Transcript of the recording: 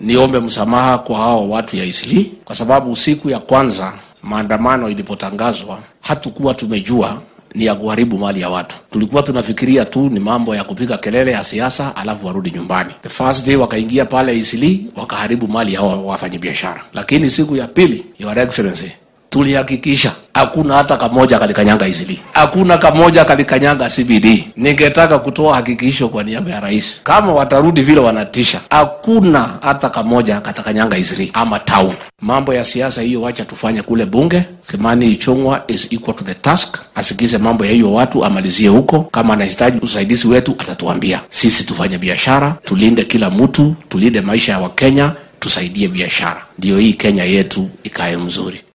niombe msamaha kwa hao watu ya Isli kwa sababu siku ya kwanza maandamano ilipotangazwa hatukuwa tumejua ni ya kuharibu mali ya watu. Tulikuwa tunafikiria tu ni mambo ya kupiga kelele ya siasa, alafu warudi nyumbani. The first day wakaingia pale Isili wakaharibu mali ya wafanyabiashara, lakini siku ya pili, Your Excellency, tulihakikisha hakuna hata kamoja kalikanyanga Isili, hakuna kamoja kalikanyanga CBD. Ningetaka kutoa hakikisho kwa niaba ya rais, kama watarudi vile wanatisha, hakuna hata kamoja katakanyanga Isili ama town. Mambo ya siasa hiyo wacha tufanye kule bunge. Kimani Ichung'wa is equal to the task, asikize mambo ya hiyo watu, amalizie huko. Kama anahitaji usaidizi wetu atatuambia. Sisi tufanye biashara, tulinde kila mtu, tulinde maisha ya Wakenya, tusaidie biashara, ndiyo hii Kenya yetu ikae mzuri.